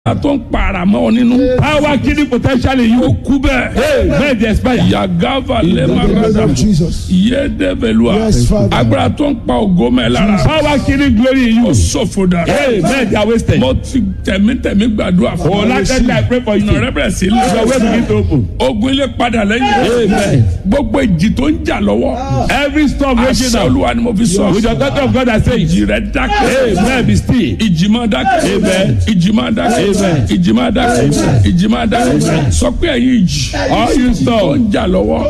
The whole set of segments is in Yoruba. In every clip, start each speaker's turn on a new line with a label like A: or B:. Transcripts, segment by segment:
A: a tó ń para mọ́ ọ nínú.
B: Power killing potential in
A: ó
B: you.
A: kú bẹ́ẹ̀.
B: May they expire.
A: yagava
C: In the name
A: lẹ́mọ̀rẹ́dà
C: of Jesus.
A: yédebelua
C: Yes, Father.
A: agbára tó ń pa ògo mẹ́ lára.
B: Power killing glory in
A: ó
B: you.
A: ṣòfò dà.
B: Hey, men they are wasted.
A: mo ti tẹ̀mítẹ̀mí gbàdúrà fún
B: Oh, last time I pray for you.
A: ọ̀nà rẹ bẹ̀rẹ̀ sí
B: Your way begin to open.
A: ogun ilé padà lẹ́yìn.
B: Amen.
A: gbogbo ìjì tó ń jà lọ́wọ́.
B: Every storm raging
A: àṣà
B: now.
A: olúwa ni mo fi sọ.
B: With the authority of God I say,
A: ìjì rẹ dákẹ́.
B: Amen. Be still.
A: ìjì máa dákẹ́.
B: Amen.
A: ìjì máa dákẹ́.
B: Amen.
A: ìjì máa dákẹ́. ìjì máa dákẹ́. sọ pé ẹ̀yin ìjì.
B: All you
A: tó
B: storm.
A: ń jà lọ́wọ́.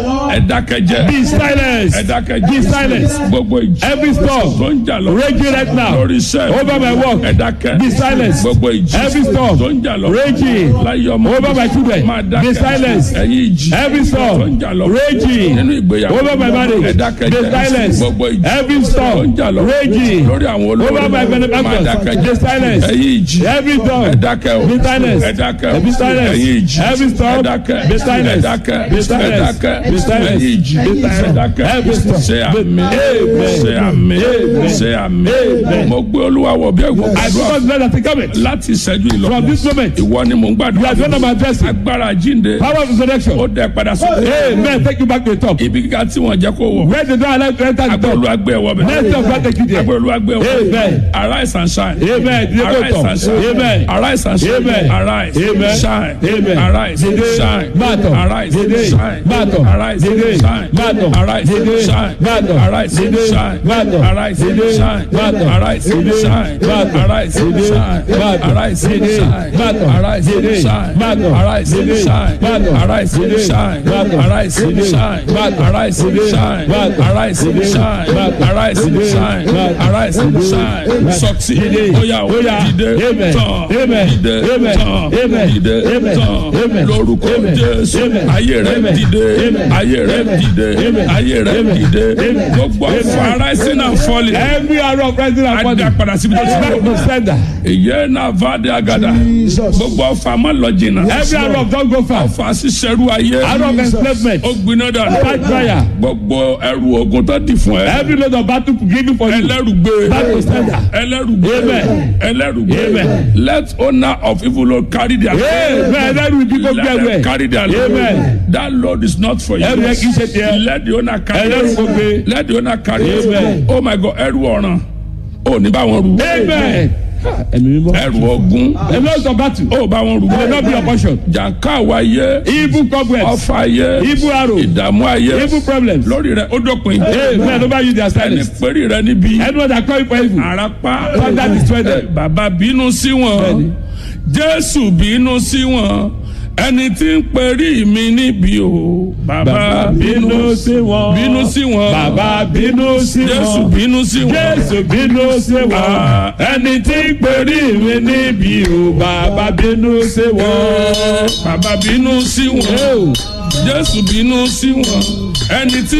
A: ẹ dákẹ́ jẹ́.
B: Be silent.
A: ẹ dákẹ́
B: Be
A: jẹ́.
B: silent.
A: gbogbo ìjì.
B: Every storm.
A: tó ń jà lọ́wọ́.
B: Raging right now.
A: lórí iṣẹ́.
B: Over my work.
A: ẹ dákẹ́.
B: Be silent.
A: gbogbo ìjì.
B: Every storm.
A: tó ń jà lọ́wọ́.
B: Raging.
A: láyé ọmọ.
B: Over my children.
A: máa dákẹ́.
B: Be silent.
A: ẹ̀yin ìjì.
B: Every storm.
A: tó ń jà lọ́wọ́.
B: Raging.
A: nínú ìgbéyàwó.
B: Over my marriage.
A: ẹ dákẹ́
B: Be
A: jẹ́.
B: silent.
A: gbogbo ìjì.
B: Every
A: tó ń
B: storm.
A: jà lọ́wọ́.
B: Raging.
A: lórí àwọn olórí.
B: Over my
A: máa
B: benefactors.
A: dákẹ́
B: Be
A: jẹ́.
B: silent.
A: ẹ̀yin ìjì.
B: Every storm.
A: ẹ dákẹ́ o.
B: Be silent.
A: ẹ dákẹ́ o.
B: Be silent.
A: ẹ̀yin ìjì.
B: Every storm.
A: ẹ dákẹ́.
B: Be silent.
A: ẹ dákẹ́.
B: Be silent.
A: ẹ dákẹ́.
B: Be silent.
A: ẹ̀yin ìjì.
B: Be silent.
A: ẹ dákẹ́.
B: Every storm.
A: ṣe àmì.
B: Amen.
A: ṣe àmì.
B: Amen.
A: ṣe àmì.
B: Amen.
A: mo gbé olúwa wọ̀ bí ẹ̀gbọ́n
B: I
A: àdúrà
B: because God has come
A: láti ìṣẹ́jú ìlọ.
B: from this moment.
A: ìwọ ni mò ń
B: You
A: gbàdúrà
B: are the one I'm addressing.
A: agbára jíǹde
B: Power of resurrection.
A: ó dẹ padà sókè.
B: Amen. Take you back to the top.
A: ibi kíkà tí wọ́n jẹ́ kó wọ̀.
B: Where the door allow you to enter the
A: agbára
B: top.
A: olúwa gbé ẹ̀wọ̀ bẹ̀.
B: Next of God take you there.
A: agbára olúwa gbé ẹ̀wọ̀
B: Amen.
A: arise and shine.
B: Amen. Dìde kó
A: arise
B: tọ̀.
A: and shine.
B: Amen.
A: arise and shine.
B: Amen.
A: arise
B: Amen.
A: shine.
B: Amen.
A: arise
B: Dìde.
A: shine.
B: Máa tọ̀.
A: arise
B: Dìde.
A: shine.
B: Máa tọ̀.
A: arise
B: Dìde.
A: shine.
B: Máa tọ̀.
A: arise
B: Dìde.
A: shine.
B: Máa tọ̀.
A: arise
B: Dìde.
A: shine.
B: Máa tọ̀.
A: arise
B: Dìde.
A: shine.
B: Máa tọ̀.
A: arise
B: Dìde.
A: shine.
B: Máa tọ̀.
A: arise
B: Dìde.
A: shine.
B: Máa tọ̀.
A: arise
B: Dìde.
A: shine.
B: Máa tọ̀.
A: arise
B: Dìde.
A: shine.
B: Máa tọ̀.
A: arise
B: Dìde.
A: shine.
B: Máa tọ̀.
A: arise
B: Dìde.
A: shine.
B: Máa tọ̀.
A: arise
B: Dìde.
A: shine.
B: Máa tọ̀.
A: arise
B: Dìde.
A: shine.
B: Máa tọ̀.
A: arise
B: Dìde.
A: shine.
B: Máa tọ̀.
A: arise
B: Dìde.
A: shine.
B: Máa tọ̀.
A: arise
B: Dìde.
A: shine.
B: Máa tọ̀.
A: succeed.
B: Dìde.
A: Oya o
B: Oya.
A: dìde.
B: Amen.
A: Tàn.
B: Amen.
A: Dìde.
B: Amen.
A: Tàn.
B: Amen.
A: Dìde.
B: Amen.
A: Tàn.
B: Amen.
A: Lórúkọ
B: Amen.
A: Jésù.
B: Amen.
A: Ayé rẹ̀
B: Amen.
A: dìde.
B: Amen.
A: Ayé rẹ̀
B: Amen.
A: dìde.
B: Amen.
A: Ayé rẹ̀
B: Amen.
A: dìde.
B: Amen.
A: Gbogbo
B: Amen.
A: ọ̀fọ̀ rising and falling.
B: Every arrow of rising and
A: Adé
B: falling.
A: padà síbi tó ti
B: Back
A: bọ̀.
B: to sender.
A: Ìyẹn náà fàdé àgàdà.
C: Jesus.
A: Gbogbo ọ̀fọ̀ àmọ́ lọ jìnnà.
B: Every arrow of don't go far.
A: Ọ̀fọ̀ àṣìṣẹ́rú ayé.
B: Arrow of
C: Jesus.
B: enslavement.
A: Ó gbiná dànù.
B: Fight fire.
A: Gbogbo ẹrù ogun tó dì fún ẹ.
B: Every load of battle given for you.
A: ẹlẹ́rùgbé
B: Back to sender.
A: ẹlẹ́rùgbé
B: Amen.
A: ẹlẹ́rùgbé
B: Amen.
A: let owner of evil Lord carry their
B: Amen. Ẹlẹ́rù ìdíkò
A: let
B: gbẹ̀wẹ̀.
A: them carry their load
B: Amen.
A: that load is not for you
B: Ẹrù yẹn kì í ṣe tiẹ̀.
A: let the owner carry
B: Ẹlẹ́rù
A: it
B: kò gbé.
A: let the owner carry it
B: Amen.
A: oh my God ẹrù ọ̀ràn ò ní bá wọn rù
B: Amen. Ẹ̀mí mímọ́.
A: ẹrù ogun
B: A lot of battle.
A: ó bá wọn rù
B: Will not be your portion.
A: jàǹká àwa ayé
B: Evil cobwebs.
A: ọfà ayé
B: Evil arrow.
A: ìdààmú ayé
B: Evil problems.
A: lórí rẹ ó dópin
B: Amen. Over you their
A: ẹni
B: silence.
A: péré rẹ níbi.
B: Anyone that call you for evil.
A: arapa
B: Father destroy them.
A: bàbá bínú sí wọn
B: Bẹ́ẹ̀ni.
A: jésù bínú sí wọn ẹni tí ń perí mi níbi o bàbá
B: bínú sí wọn.
A: bínú sí wọn
B: Bàbá bínú sí wọn.
A: jésù bínú sí wọn
B: Jésù bínú sí wọn.
A: Ah.
B: Ẹni tí ń perí mi níbi o. Bàbá bínú sí wọn.
A: bàbá bínú sí wọn jésù bínú sí wọn ẹni tí